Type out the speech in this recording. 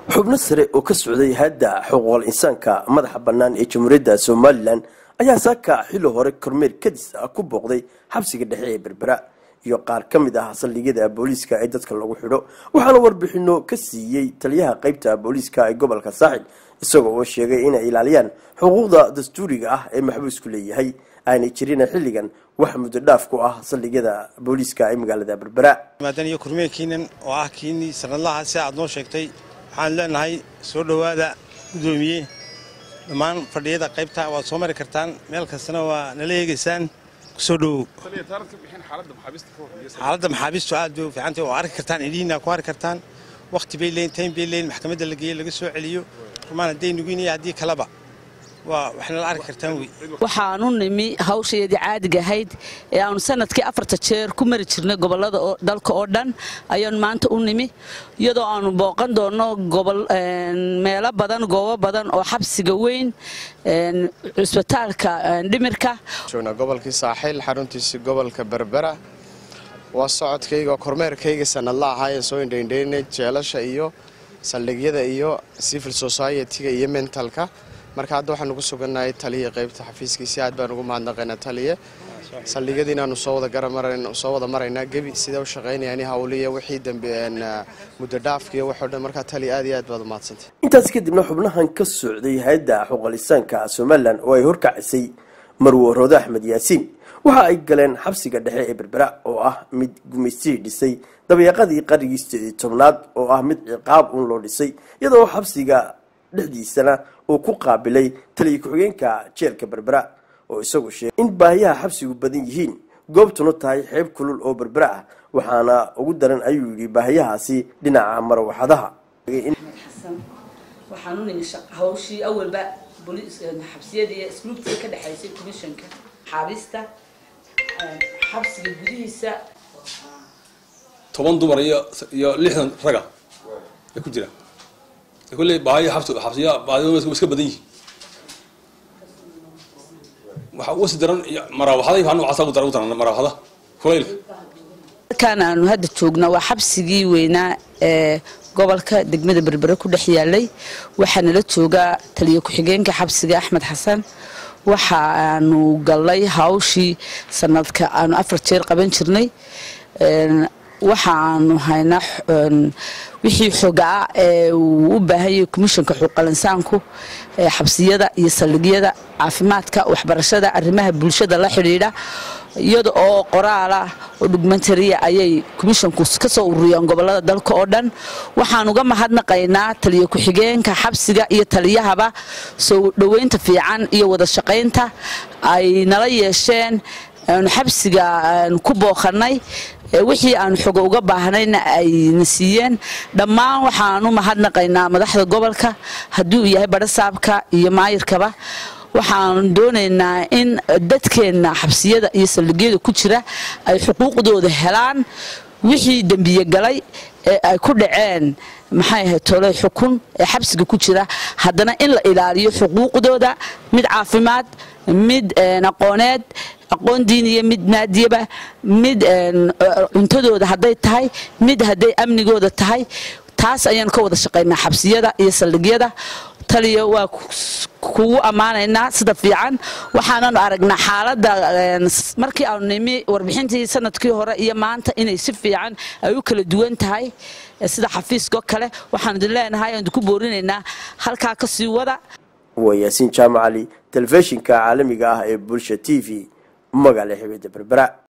xubno sare oo ka socday hadda xuquuqal insaanka madaxa bannaan ee jamhuuriyadda somalilan ayaa saaka xilli hore kormeer kadis ah ku booqday xabsiga dhexe ee berbera iyo qaar ka mid ah saldhigyada booliiska ee dadka lagu xidho waxaana warbixino ka siiyey taliyaha qeybta booliiska ee gobolka saaxil isagoo oo sheegay inay ilaaliyaan xuquuqda dastuuriga ah ee maxbuusku leeyahay aanay jirina xilligan wax muddo dhaaf ku ah saldhigyada booliiska ee magaalada berbera maadan iyo kormeerkiinan oo ah kiinii sanadlaha si aad noo sheegtay waxaan leenahay soo dhowaada gudoomiye dhammaan fadhiyada qaybta waad soo mari kartaan meel kastana waa nala eegaysaan kusoo dhowow xaaladda maxaabiistu aad bay u fiicantay oo arki kartaan idhiina ku arki kartaan wakhti bay leeyin taym bay leeyin maxkamadda la geeye laga soo celiyo rumaan hadday nuginaya haddii kaleba waa waxna la arki kartaan wey waxaanu nimi hawshaydii caadiga ahayd ee aanu sanadkii afarta jeer ku mari jirnay gobolada dalka oo dhan ayaanu maanta u nimi iyadoo aanu booqan doonno meelo badan goobo badan oo xabsiga weyn cusbitaalka dhimirka joognaa gobolkii saaxiil xaruntiisii gobolka berbera waa socodkayga kormeerkayga sanadla ahaa ee soo indhaindhaynay jeelasha iyo saldhigyada iyo civil society-ga iyo mentalka marka hadda waxaanu ku sugannahay taliya qaybta xafiiskiisi aad baan ugu mahadnaqaynaa taliye saldhigyada inaanu soo wada maraynaa gebi sidee u shaqaynayaan hawliya wixii dambe muddo dhaafka iyo waxoo dhan markaa taliya aad iyo aad baad u mahadsantay intaas kadibna xubnahan ka socday hay-adda xuquuqalisaanka somalilan oo ay horkacisay marwo roode axmed yaasiin waxa ay galeen xabsiga dhexe ee berbera oo ah mid gumaystii dhisay dabeeqadii qarigii sideed iyo tobnaad oo ah mid ciqaab uun loo dhisay iyadoo xabsiga dhexdiisana uu ku qaabilay taliya ku-xigeenka jeelka berbera oo isagu sheegay in baahiyaha xabsigu badan yihiin goobtuna tahay xeeb kulul oo berbera ah waxaana ugu daran ayuu yidhi baahiyahaasi dhinaca marawaxadaha waxaanu nimi hawshii awalba xabsiyadii isluubtii ka dhexaysay commissionka xaabista xabsiga gudihiisa toban dumar iyo iyo lixdan raga ay ku jiraan kulley baahiya xabsi xabsiya baahida iska badan yihiin waxa uga sii daran maraawaxada iyo noocaasa ugu daran ugu daran maraawaxada kulaylka halkaan aanu hadda joogna waa xabsigii weynaa ee gobolka degmada berbere ku dhex yaalay waxaa nala joogaa taliya ku-xigeenka xabsiga axmed xasan waxa aanu gallay hawshii sanadka aanu afar jeer qaban jirnay waxa aanu haynaa wixii xogaa ee uu u baahanyay komishanka xuquuqalinsaanku xabsiyada iyo saldhigyada caafimaadka waxbarashada arrimaha bulshada la xidhiidha iyada oo qoraala oo dhugmentariya ayay komishanku ka soo ururiyeen gobolada dalka oo dhan waxaan uga mahadnaqaynaa taliya ku-xigeenka xabsiga iyo taliyahaba soo dhoweynta fiican iyo wada shaqaynta ay nala yeesheen aanu xabsiga ku booqanay wixii aanu xogo uga baahnayna ayna siiyeen dhammaan waxaanu mahadnaqaynaa madaxda gobolka haddii uu yahay badhasaabka iyo maayirkaba waxaanu doonaynaa in dadkeenna xabsiyada iyo saldhigyada ku jira ay xuquuqdooda helaan wixii dembiye galay ee ay ku dhaceen maxay ahayd toley xukun ee xabsiga ku jira haddana in la ilaaliyo xuquuqdooda mid caafimaad mid aqooneed aqoon diiniya mid maadiyaba mid cuntadooda hadday tahay mid hadday amnigooda tahay taas ayaan ka wada shaqaynaa xabsiyada iyo saldhigyada taliya waa kugu ammaanaynaa sida fiican waxaananu aragnaa xaaladda markii aanu nimi warbixintii sanadkii hore iyo maanta inay si fiican ay u kala duwan tahay sida xafiiskao kale waxaanu idin leenahay aan idinku boorinaynaa halkaa ka sii wada waa yaasiin jaamacali telefishinka caalamiga ah ee bulsha t v magaala xibida berbera